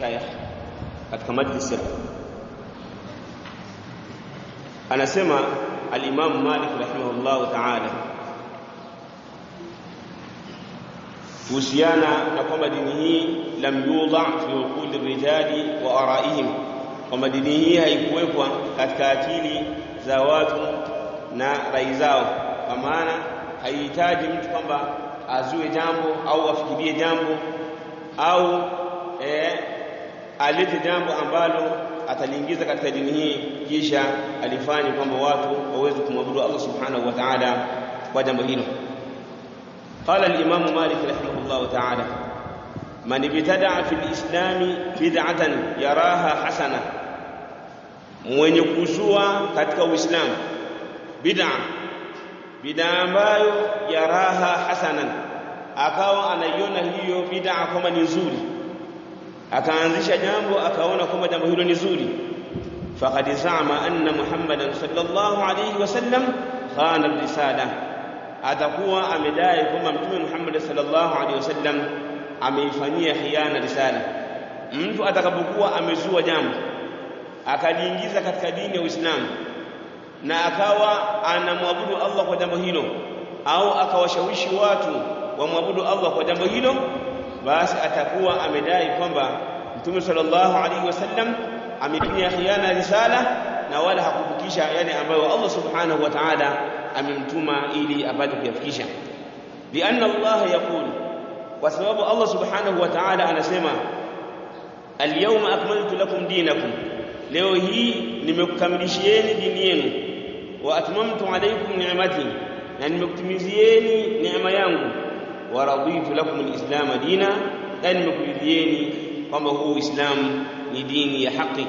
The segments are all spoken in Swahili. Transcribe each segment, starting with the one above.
mashaikh katika majlis anasema al-Imam Malik rahimahullah ta'ala kuhusiana na kwamba dini hii lam yudha fi uquli rijali wa araihim, kwamba dini hii haikuwekwa katika akili za watu na rai zao, kwa maana haihitaji mtu kwamba azue jambo au afikirie jambo au eh, alete jambo ambalo ataliingiza katika dini hii kisha alifanye kwamba watu waweze kumwabudu Allah subhanahu wa ta'ala kwa jambo hilo. قال الإمام مالك رحمه الله تعالى من ابتدع في الإسلام بدعة يراها حسنة mwenye kuzua katika Uislamu bid'a bid'a ambayo yaraha hasanan, akawa anaiona hiyo bid'a kama ni nzuri, akaanzisha jambo akaona kwamba jambo hilo ni zuri, faqad zama anna Muhammadan sallallahu alayhi wasallam khana risala atakuwa amedai kwamba mtume Muhammad sallallahu alaihi wasallam ameifanyia khiana risala. Mtu atakapokuwa amezua jambo akaliingiza katika dini ya Uislamu na akawa anamwabudu Allah kwa jambo hilo, au akawashawishi watu wamwabudu Allah kwa jambo hilo, basi atakuwa amedai kwamba mtume sallallahu alaihi wasallam amefanyia khiana risala na wala hakufikisha yale ambayo Allah subhanahu wa ta'ala amemtuma ili apate kuyafikisha. Lianna Allah yaqul, kwa sababu Allah subhanahu wa ta'ala anasema alyawma akmaltu lakum dinakum, leo hii nimekukamilishieni dini yenu, wa atmamtu alaykum ni'mati, na nimekutimizieni neema yangu, wa raditu lakum alislama dina, na nimekuridhieni kwamba huu Uislamu ni dini ya haki.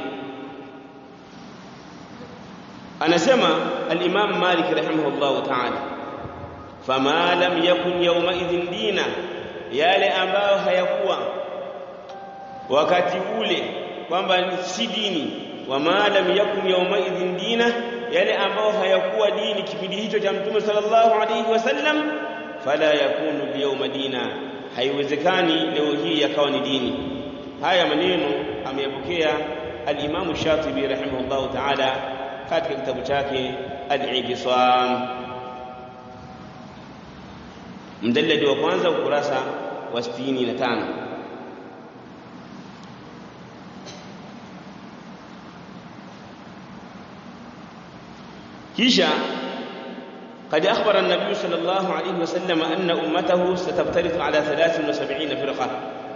anasema al-Imam Malik rahimahullahu ta'ala fama lam yakun yawmaidhin dina, yale ambayo hayakuwa wakati ule kwamba si dini. Wama lam yakun yawmaidhin dina, yale ambayo hayakuwa dini kipindi hicho cha Mtume sallallahu alayhi wasallam, fala yakunu al-yawma dina, haiwezekani leo hii yakawa ni dini. Haya maneno ameyapokea al-Imam Shatibi rahimahullahu ta'ala katika kitabu chake Al-Ibtisam mjalladi wa kwanza ukurasa wa 65 kisha قد أخبر النبي صلى الله عليه وسلم أن أمته ستفترق على 73 فرقة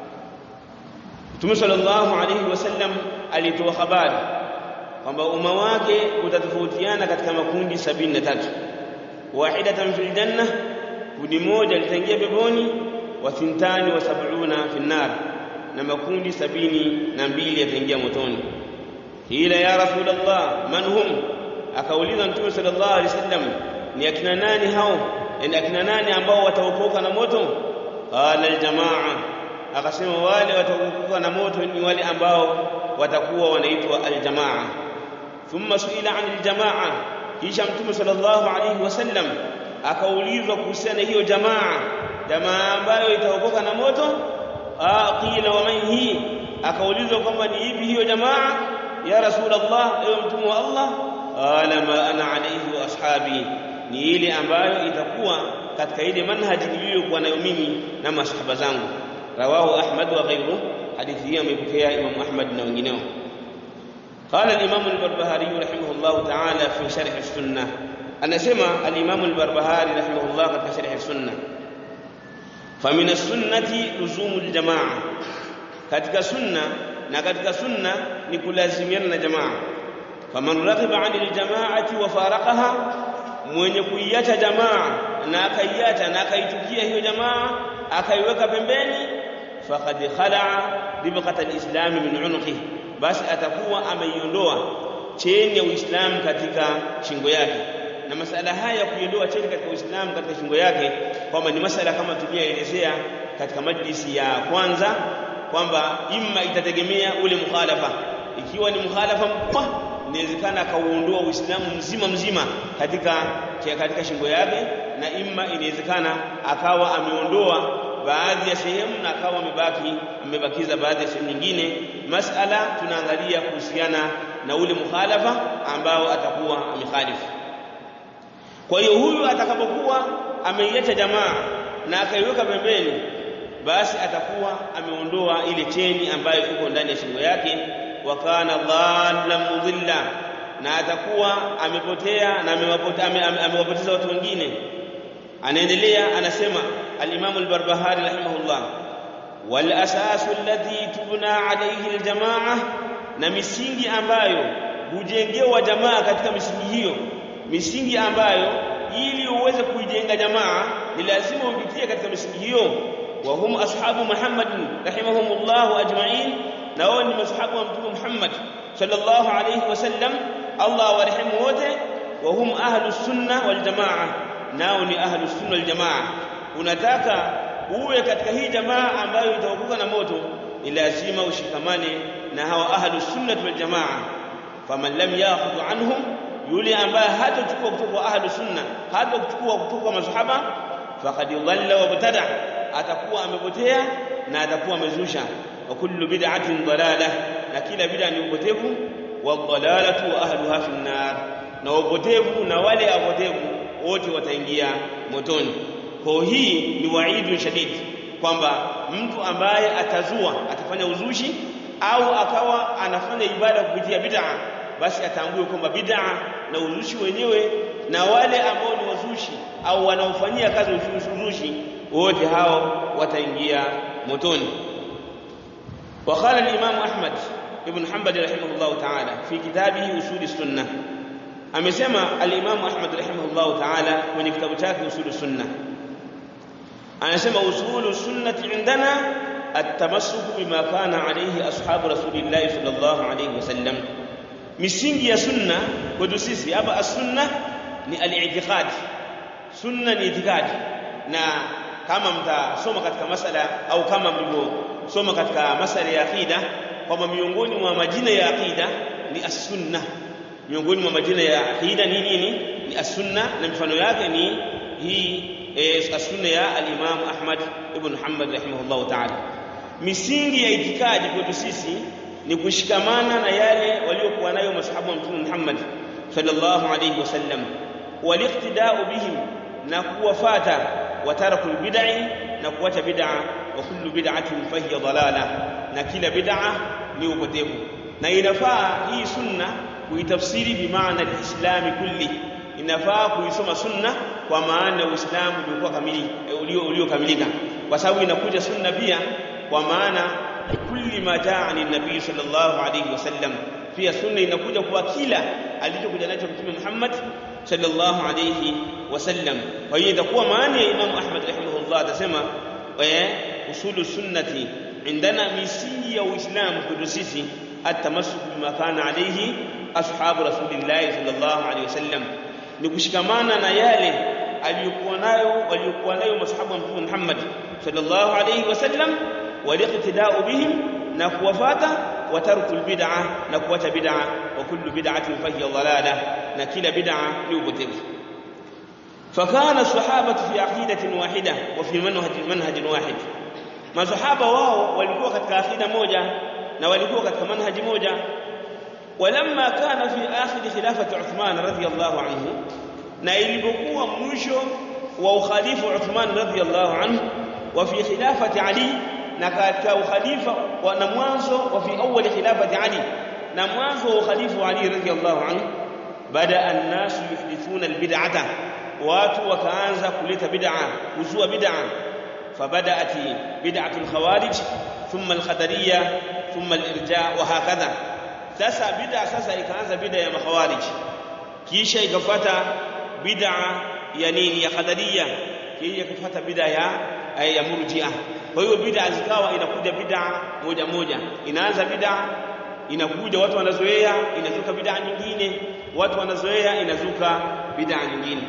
Mtume sallallahu alayhi wasallam alitoa habari kwamba umma wake utatofautiana katika makundi sabini na tatu wahidatan fil janna kundi moja litaingia peponi wa thintani wa sab'una fi nar na makundi sabini na mbili yataingia motoni ila ya rasulullah man hum akauliza mtume sallallahu alaihi wasallam ni akina nani hao ni akina nani ambao wataokoka na moto qala aljamaa akasema wale wataokoka na moto ni wale ambao watakuwa wanaitwa aljamaa thumma suila an aljamaa kisha mtume sallallahu alaihi wasallam akaulizwa kuhusiana hiyo jamaa jamaa ambayo itaokoka na moto qila wa man hi akaulizwa kwamba ni ipi hiyo jamaa ya rasulullah ewe mtume wa allah qala ma ana alayhi wa ashabi ni ile ambayo itakuwa katika ile manhaji niliyokuwa nayo mimi na masahaba zangu rawahu ahmad wa ghayruhu hadithi hii amepokea imam ahmad na wengineo قال الإمام البربهاري رحمه الله تعالى في شرح السنة أنا سمع الإمام البربهاري رحمه الله قد شرح السنة فمن السنة لزوم الجماعة katika sunna na katika sunna ni kulazimiana na jamaa faman raghiba ani ljamaati wa faraqaha mwenye kuiacha jamaa na akaiacha na akaitukia hiyo jamaa akaiweka pembeni faqad khalaa ribqata lislami min unuqihi basi atakuwa ameiondoa cheni ya Uislamu katika shingo yake. Na masala haya ya kuiondoa cheni katika Uislamu katika shingo yake, kwamba ni masala kama tuliyoelezea katika majlisi ya kwanza, kwamba imma itategemea ule mukhalafa. Ikiwa ni mukhalafa mkubwa, inawezekana akauondoa Uislamu mzima mzima katika katika shingo yake, na imma inawezekana akawa ameondoa baadhi ya sehemu na akawa amebaki amebakiza baadhi ya sehemu nyingine masala tunaangalia kuhusiana na ule mukhalafa ambao atakuwa amekhalifu kwa hiyo huyu atakapokuwa ameiacha jamaa na akaiweka pembeni basi atakuwa ameondoa ile cheni ambayo iko ndani ya shingo yake wa kana dhallan mudhilla na atakuwa amepotea na amewapoteza watu wengine anaendelea anasema al-Imam al-Barbahari rahimahullah wal asasu alladhi tubna alayhi al-jamaa na misingi ambayo hujengewa jamaa katika misingi hiyo misingi ambayo ili uweze kuijenga jamaa ni lazima upitie katika misingi hiyo wa hum ashabu Muhammad rahimahumullah ajma'in na wao ni mashahabu wa mtume Muhammad sallallahu alayhi wasallam Allah warehemu wote wa hum ahlus sunna wal jamaa nao ni ahlus sunna wal jamaa unataka uwe katika hii jamaa ambayo itaokoka na moto ni lazima ushikamane na hawa ahlus sunna wal jamaa faman lam ya'khudh anhum yule ambaye hatachukua kutoka kwa ahlus sunna hatachukua kutoka kwa masahaba faqad dhalla wa btada atakuwa amepotea na atakuwa amezusha wa kullu bid'atin dalalah na kila bid'a ni upotevu wa dalalatu wa ahluha fi nar na upotevu na wale apotevu wote wataingia motoni kwa hii ni waidu shadidi kwamba mtu ambaye atazua atafanya uzushi au akawa anafanya ibada kupitia bid'a basi atambue kwamba bid'a na uzushi wenyewe na wale ambao ni wazushi au wanaofanyia kazi uzushi wote hao wataingia motoni وقال الإمام أحمد بن حنبل رحمه الله تعالى في كتابه أصول السنة amesema al-Imam Ahmad rahimahullah ta'ala kwenye kitabu chake Usulu Sunna anasema usulu sunnati indana at-tamassuk bima kana alayhi ashabu rasulillah sallallahu alayhi wasallam misingi ya sunna kwetu sisi hapa as-sunna ni al-i'tiqad sunna ni itikadi na kama mtasoma katika masala au kama mlivyosoma katika masala ya aqida kwamba miongoni mwa majina ya aqida ni as-sunna miongoni mwa majina ya aqida ni nini ni as-sunna na mifano yake ni hii eh, as-sunna ya al-Imam Ahmad ibn Hanbal rahimahullah ta'ala misingi ya itikadi kwetu sisi ni kushikamana na yale waliokuwa nayo masahaba wa Mtume Muhammad sallallahu alayhi wasallam waliqtida'u bihim na kuwafata watarakul bid'i na kuacha bid'a wa kullu bid'atin fahiya dalala na kila bid'a ni upotevu na inafaa hii sunna kuitafsiri bimaana alislami kulli inafaa kuisoma sunna kwa maana uislamu uliokuwa kamili ulio uliokamilika kwa sababu inakuja sunna pia kwa maana kulli ma jaa ani nabii sallallahu alayhi wasallam pia sunna inakuja kwa kila alichokuja nacho mtume Muhammad sallallahu alayhi wasallam kwa hiyo itakuwa maana ya Imam Ahmad rahimahullah atasema eh usulu sunnati indana misingi ya uislamu kwetu sisi التمسك بما كان عليه أصحاب رسول الله صلى الله عليه وسلم نكشكمانا na yale aliyokuwa nayo waliokuwa nayo masahaba wa Mtume Muhammad sallallahu alayhi wasallam waliqtida'u bihim na kuwafata wa tarkul bid'a na kuacha bid'a wa kullu bid'atin fahiya dalalah na kila bid'a ni upotevu فكان الصحابة في عقيدة واحدة وفي منهج منهج واحد masahaba wao walikuwa katika akida moja na walikuwa katika manhaji moja walamma kana fi akhir khilafati Uthman radhiyallahu anhu na ilipokuwa mwisho wa ukhalifa Uthman radhiyallahu anhu wa fi khilafati Ali na katika ukhalifa na mwanzo wa fi awwal khilafati Ali na mwanzo wa ukhalifa Ali radhiyallahu anhu bada an-nas yuhdithuna al-bid'ata watu wakaanza kuleta bid'a kuzua bid'a فبدأت بدعة الخوارج ثم الخدرية ثم الإرجاء وهكذا sasa bid'a sasa ikaanza bid'a ya makhawarij kisha ikafuata bid'a ya nini ya qadariya kisha ikafuata bid'a ya ya murji'a kwa hiyo bid'a zikawa inakuja bid'a moja moja inaanza bid'a inakuja watu wanazoea inazuka bid'a nyingine watu wanazoea inazuka bid'a nyingine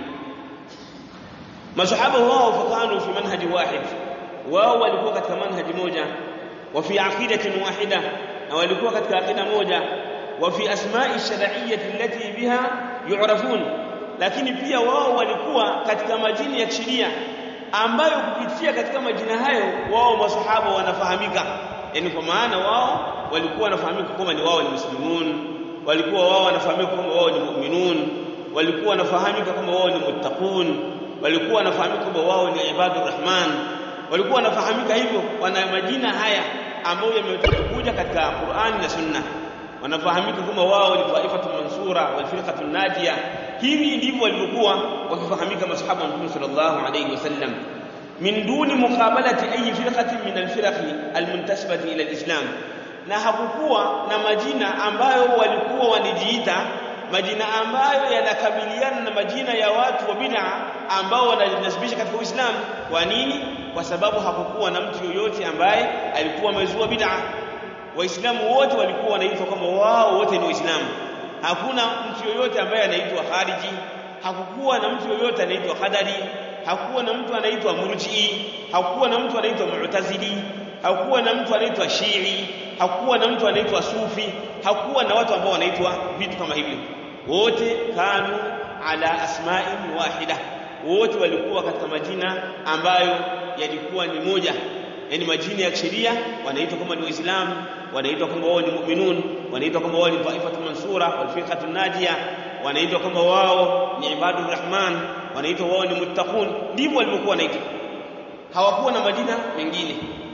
masahaba wao fakanu fi manhaji wahid wao walikuwa katika manhaji moja wa fi aqidatin wahida na walikuwa katika aqida moja wa fi asma'i shar'iyyati allati biha yu'rafun lakini pia wao walikuwa katika majina ya kisheria ambayo kupitia katika majina hayo wao masahaba wanafahamika yani kwa maana wao walikuwa wanafahamika kwamba ni wao ni muslimun walikuwa wao wanafahamika kwamba wao ni mu'minun walikuwa wanafahamika kwamba wao ni muttaqun walikuwa wanafahamika kwamba wao ni ibadur rahman walikuwa wanafahamika hivyo wana majina haya ambayo yamekuja katika Qur'ani na Sunna wanafahamika kama wao ni taifatu mansura wal firqatu najia hivi ndivyo walivyokuwa wakifahamika masahaba wa Mtume sallallahu alayhi wasallam min duni muqabalati ayi firqatin min alfiraqi almuntasibati ila alislam na hakukuwa na majina ambayo walikuwa wanijiita majina ambayo yanakabiliana na majina ya watu wa bid'a ambao wanajinasibisha katika Uislamu kwa nini kwa sababu hakukuwa na mtu yoyote ambaye alikuwa amezua bid'a waislamu wote walikuwa wanaitwa kama wao wote ni waislamu hakuna mtu yoyote ambaye anaitwa khariji hakukuwa na mtu yoyote anaitwa qadari hakukuwa na mtu anaitwa murji'i hakukuwa na mtu anaitwa mu'tazili hakukuwa na mtu anaitwa shii hakukuwa na mtu anaitwa sufi hakukuwa na watu ambao wanaitwa vitu kama hivyo wote kanu ala asma'in wahida wote walikuwa katika majina ambayo yalikuwa ni moja yani majina ya sheria wanaitwa kama ni waislamu wanaitwa kama wao ni mu'minun wanaitwa kama wao ni taifatu mansura wal firqatu najia wanaitwa kama wao ni ibadur rahman wanaitwa wao ni muttaqun ndivyo walivyokuwa wanaitwa hawakuwa na majina mengine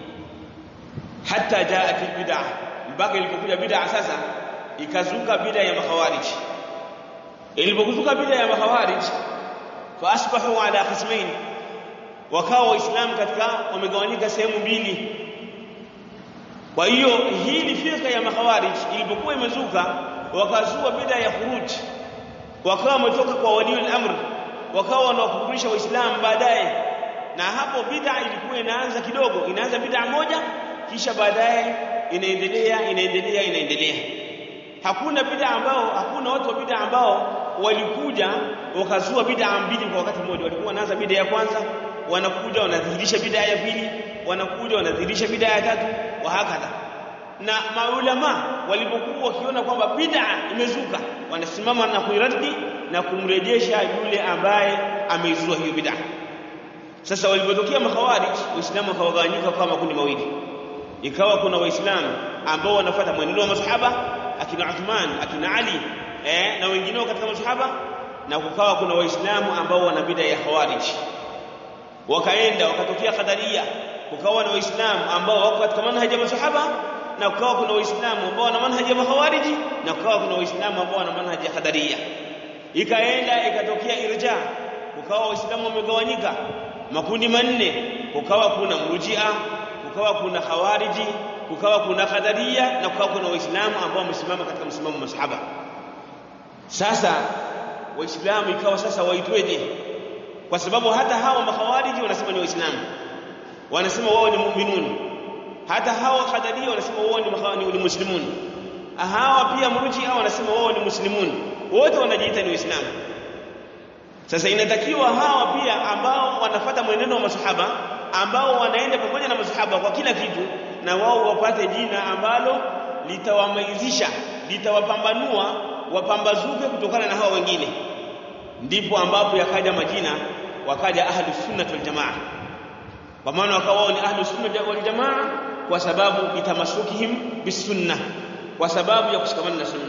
hata jaat bid'a mpaka ilipokuja bid'a sasa ikazuka bid'a ya makhawarij ilipokuzuka bid'a ya makhawarij fa asbahu ala qismain wakawa waislamu katika wamegawanyika sehemu mbili kwa hiyo hii ni firqa ya makhawarij ilipokuwa imezuka wakazua bid'a ya khuruj wakawa wametoka kwa waliul amr wakawa wanawakufurisha waislamu baadaye na hapo bid'a ilikuwa inaanza kidogo inaanza bid'a moja kisha baadaye inaendelea inaendelea inaendelea hakuna bid'a ambao hakuna watu wa bid'a ambao walikuja wakazua bid'a mbili kwa wakati mmoja walikuwa wanaanza bid'a ya kwanza wanakuja wanadhihirisha bid'a ya pili wanakuja wanadhihirisha bid'a ya tatu wa hakadha na maulama walipokuwa wakiona kwamba bid'a imezuka wanasimama na kuiradi na kumrejesha yule ambaye ameizua hiyo bid'a sasa walipotokea makhawarij waislamu wakawagawanyika kama makundi mawili ikawa kuna waislamu ambao wanafuata mwenendo wa masahaba akina Uthman akina Ali eh, na wengineo katika masahaba na kukawa kuna waislamu ambao wana bid'a ya khawarij wakaenda wakatokea qadaria kukawa na waislamu ambao wako katika manhaji ya masahaba na kukawa kuna waislamu ambao wana manhaji ya mahawariji na kukawa kuna waislamu ambao wana manhaji ya qadaria ikaenda ikatokea irja kukawa waislamu wamegawanyika makundi manne kukawa kuna murjia kukawa kuna khawariji kukawa kuna qadaria na kukawa kuna waislamu ambao wamesimama katika msimamo wa masahaba sasa waislamu ikawa sasa waitweje kwa sababu hata hawa makhawariji wanasema ni waislamu wanasema wao ni mu'minun hata hawa qadaria wanasema wao ni ni muslimun hawa pia murjia wanasema wao ni muslimun wote wanajiita ni waislamu sasa inatakiwa hawa pia ambao wanafata mwenendo wa masahaba ambao wanaenda pamoja na masahaba kwa kila kitu na wao wapate jina ambalo litawamaizisha litawapambanua wapambazuke kutokana na hawa wengine ndipo ambapo yakaja majina wakaja ahlu sunnah wal jamaa kwa maana wakawa wao ni ahlu sunnah wal jamaa kwa sababu bitamasukihim bisunna kwa sababu ya kushikamana na sunna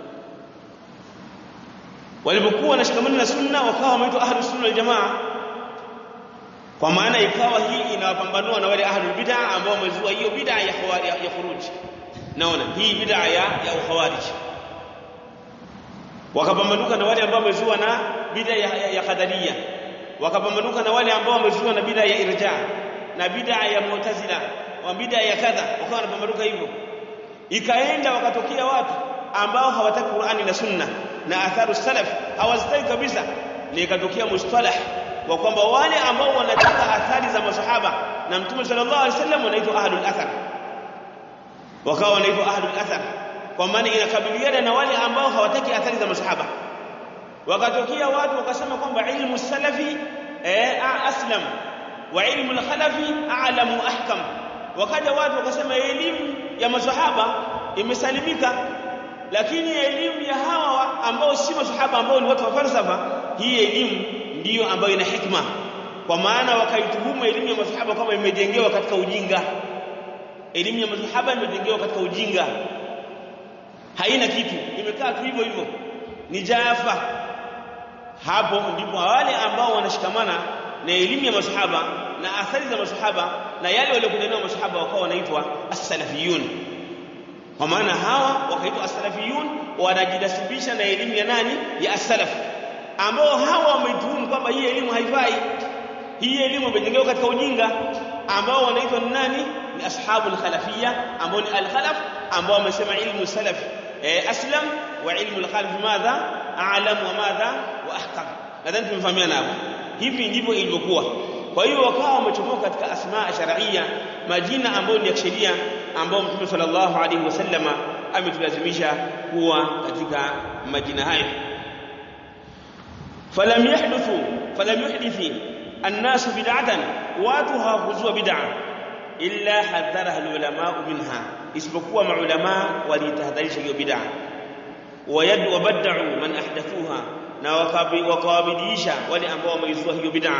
walipokuwa wanashikamana na sunna wakawa wameitwa ahlu sunna wal jamaa kwa maana ikawa hii inawapambanua na wale ahlu bid'a ambao wamezua hiyo bid'a ya ya, ya khuruj naona hii bid'a ya ya ukhawarij wakapambanuka na wale ambao wamezua na bid'a ya, ya, ya qadaria wakapambanuka na wale ambao wamezua na bid'a ya irja na bid'a ya mu'tazila wa bid'a ya kadha wakawa wanapambanuka hivyo ikaenda wakatokea watu ambao hawataki Qur'ani na Sunna na atharu salaf hawazitaki kabisa ni ikatokea mustalah wa kwamba wale ambao wanataka athari za masahaba na Mtume sallallahu alaihi wasallam wanaitwa ahlul athar wakawa wanaitwa ahlul athar kwa maana inakabiliana na wale ambao hawataki athari za masahaba wakatokea watu wakasema kwamba ilmu salafi eh, aslam wa ilmu al-khalafi a'lamu ahkam wakaja watu wakasema elimu ya masahaba imesalimika lakini elimu ya hawa ambao si masahaba ambao ni watu wa falsafa hii elimu ndiyo ambayo ina hikma kwa maana wakaituhumu elimu ya masahaba kama imejengewa katika ujinga elimu ya masahaba imejengewa katika ujinga haina kitu imekaa tu hivyo hivyo ni jafa hapo ndipo wale ambao wanashikamana na elimu ya masahaba na athari za masahaba na yale waliokuja nayo masahaba wakawa wanaitwa as-salafiyun kwa maana hawa wakaitwa as-salafiyun wanajidasibisha na elimu ya nani ya as-salaf ambao hawa wameituhumu kwamba hii elimu haifai hii elimu imejengewa katika ujinga ambao wanaitwa ni nani ni ashabu al-khalafiyya ambao ni al-khalaf ambao wamesema ilmu salaf eh, aslam wa ilmu al-khalaf madha a'lam wa madha wa ahkam nadhani tumefahamiana hapo hivi ndivyo ilivyokuwa kwa hiyo wakawa wamechomoka katika asmaa shar'iyya majina ambayo ni ya sheria ambayo Mtume sallallahu alaihi wasallama ametulazimisha kuwa katika majina hayo falam yahduthu falam yuhdithi الناس بدعة واتها خذوا بدعة إلا حذرها العلماء منها isipokuwa maulama walitahadharisha hiyo bid'a wayad wabad'u man ahdathuha na wakawabidiisha wale ambao wameizua hiyo bid'a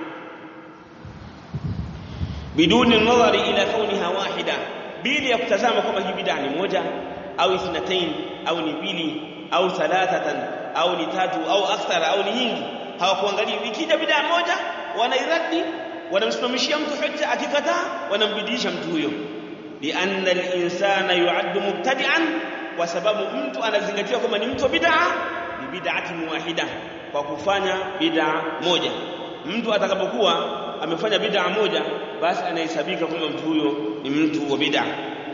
biduni nadhari ila kauniha wahida bila ya kutazama kwamba hii bid'a ni moja au ithnatain au ni mbili au thalathatan au ni tatu au akthara au ni nyingi hawakuangalia ikija bid'a moja wanairadi wanamsimamishia mtu hujja akikataa wanambidisha mtu huyo lianna al-insana yu'addu mubtadi'an kwa sababu mtu anazingatiwa kwamba ni mtu wa bid'a ni bid'atin wahida kwa kufanya bid'a moja mtu atakapokuwa amefanya bid'a moja basi anahesabika kwamba mtu huyo ni mtu wa bid'a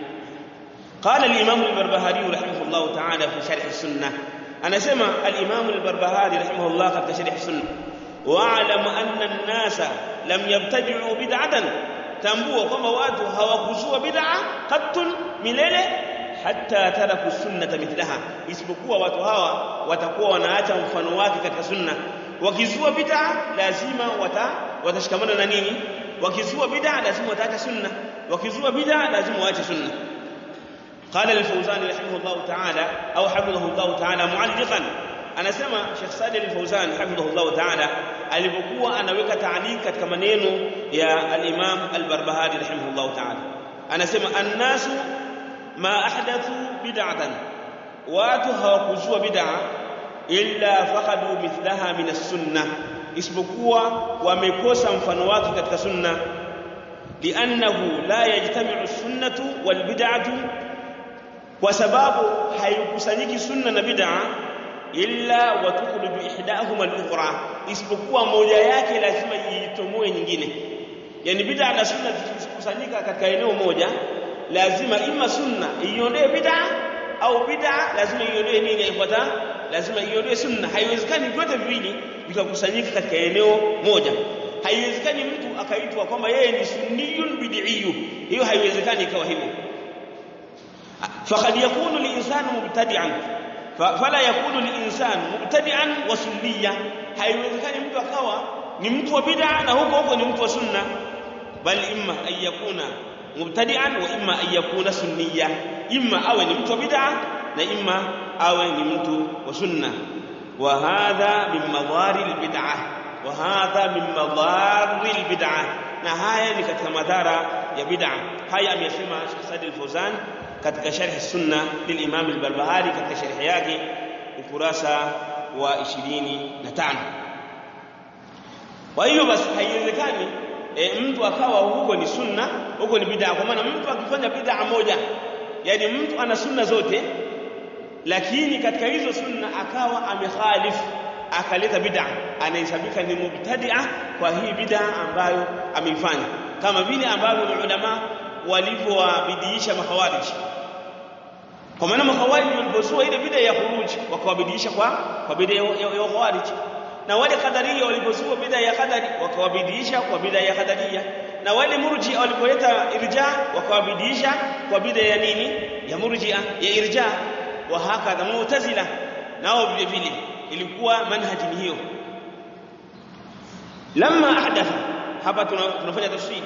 قال الإمام البربهاري رحمه الله تعالى في شرح السنة أنا سمع الإمام البربهاري رحمه الله قد شرح السنة واعلم أن الناس لم يبتدعوا بدعة tambua kwamba watu hawakuzua bid'a qattun milele hatta taraku sunnata mithlaha isipokuwa watu hawa watakuwa wanaacha mfano wake katika sunna wakizua bid'a lazima wata watashikamana na nini wakizua bid'a lazima wataacha sunna wakizua bid'a lazima waache sunna قال الفوزان رحمه الله تعالى أو حفظه الله تعالى معلقا anasema Sheikh Saleh Al-Fauzan hafidhahullah ta'ala alipokuwa anaweka ta'liq katika maneno ya al-Imam Al-Barbahari rahimahullah ta'ala anasema annasu ma ahdathu bid'atan watu hawakuzua bid'a illa faqadu mithlaha min as-sunnah isipokuwa wamekosa mfano wake katika sunna li'annahu la yajtami'u as-sunnatu wal bid'atu kwa sababu haikusanyiki sunna na bid'a illa watukhruju ihdahuma al-ukhra isipokuwa moja yake lazima iitomoe nyingine yani bid'a na sunna zikikusanyika katika eneo moja lazima ima sunna iondoe bid'a au bid'a lazima iondoe nini ifuata lazima iondoe sunna haiwezekani vyote viwili vikakusanyika katika eneo moja haiwezekani mtu akaitwa kwamba yeye ni sunniyun bid'iyu hiyo haiwezekani ikawa hivyo faqad yakunu al-insanu mubtadi'an fala yakunu al-insanu mubtadi'an wa sunniya haiwezekani mtu akawa ni mtu wa bid'a na huko huko ni mtu wa sunna bal imma an yakuna mubtadi'an wa imma an yakuna sunniya imma awe ni mtu wa bid'a na imma awe ni mtu wa sunna wa hadha min madhari al-bid'ah wa hadha min madhari al-bid'ah na haya ni katika madhara ya bid'a haya amesema Sheikh Said al-Fawzan katika sharh sunna lilimam al-Barbahari katika sharh yake ukurasa wa 25 kwa hiyo basi haiwezekani e, mtu akawa huko ni sunna huko ni bid'a kwa maana mtu akifanya bid'a moja yani mtu ana sunna zote lakini katika hizo sunna akawa amekhalifu akaleta bid'a anahesabika ni mubtadi'a kwa hii bid'a ambayo ameifanya kama vile ambavyo ulama walivyowabidiisha makhawarij kwa maana makhawarij walipozua ile bid'a ya khuruj wakawabidiisha kwa kwa bid'a ya, ya, ya khawarij na wale qadariya walipozua bid'a ya qadari wakawabidiisha kwa bid'a ya qadariya na wale murji walipoleta irja wakawabidiisha kwa bid'a ya nini ya murji'a ya irja wa hakadha mu'tazila nao vile vile ilikuwa manhaji ni hiyo lamma ahdatha hapa tunafanya tafsiri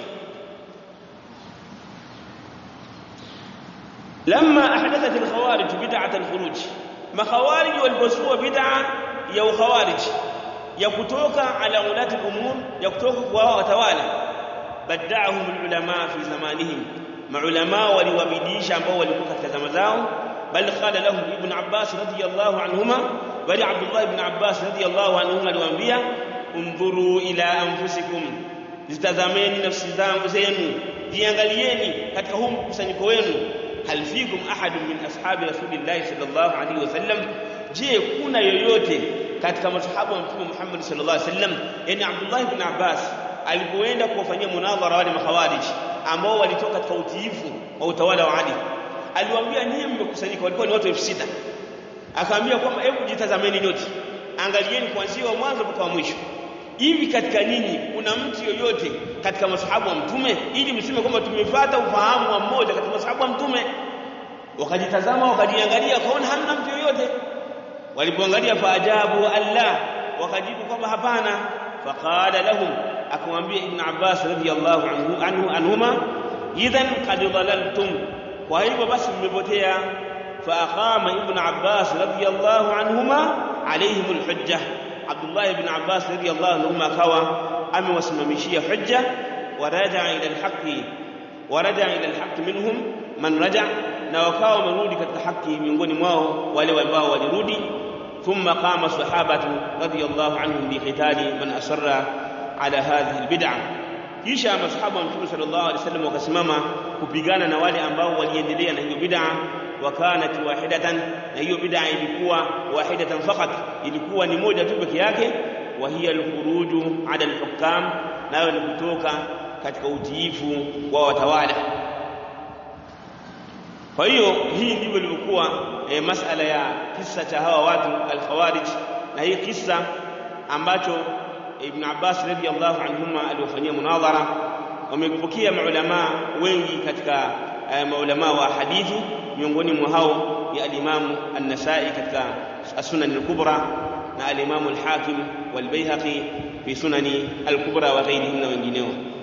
لما أحدثت الخوارج بدعة الخروج ما خوارج والبسوة بدعة يا خوارج يكتوك على ولاة الأمور يكتوك وتوالى بدعهم العلماء في زمانهم maulama waliwabidiisha ambao walikuwa katika zama zao bal qala lahum ibn abbas radiyallahu anhuma bali abdullah ibn abbas radiyallahu anhuma aliwaambia undhuru ila anfusikum zitazameni nafsi zangu zenu jiangalieni katika huu mkusanyiko wenu hal fikum ahadun min ashabi rasulillahi sallallahu alaihi wasallam je kuna yoyote katika masahaba wa mtume Muhammad sallallahu alaihi wasallam yani Abdullah ibn Abbas alipoenda kuwafanyia munadhara wale makhawarij ambao walitoka katika utiifu wa utawala wa Ali aliwaambia nyinyi mmekusanyika walikuwa ni watu 6000 akaambia kwamba hebu jitazameni nyote angalieni kuanzia wa mwanzo mpaka wa mwisho hivi katika nyinyi kuna mtu yoyote katika masahaba wa mtume ili mseme kwamba tumefuata ufahamu wa mmoja katika masahaba wa mtume wakajitazama wakajiangalia wakaona hamna mtu yoyote walipoangalia faajabu alla wakajibu kwamba hapana faqala lahum akamwambia ibn abbas radiyallahu anhu anhu anhuma idhan qad dhalaltum kwa hivyo basi mmepotea faaqama ibn abbas radiyallahu anhuma alaihim alhujja abdullah ibn abbas radiyallahu anhuma akawa amewasimamishia hujja waraja ila alhaqi waraja ila alhaqi minhum man raja na wakawa wamerudi katika haki miongoni mwao wale ambao walirudi ثم قام الصحابة رضي الله عنهم بقتال من أصر على هذه البدعة kisha masahaba wa mtume sallallahu alaihi wasallam wakasimama kupigana na wale ambao waliendelea na hiyo bid'a wa kanat wahidatan na hiyo bid'a ilikuwa wahidatan faqat ilikuwa ni moja tu peke yake wa hiya alkhuruju ala alhukam nayo ni kutoka katika utiifu wa watawala kwa hiyo hii ndivyo ilivyokuwa e, masala ya kisa cha hawa watu al-Khawarij na hii kisa ambacho Ibn Abbas radhiyallahu anhuma aliwafanyia munadhara wamepokea maulama wengi katika e, maulama wa hadithi miongoni mwa hao ya al-Imam an-Nasa'i katika as-Sunan al-Kubra na al-Imam al-Hakim wal-Baihaqi fi Sunani al-Kubra wa ghayrihim na wengineo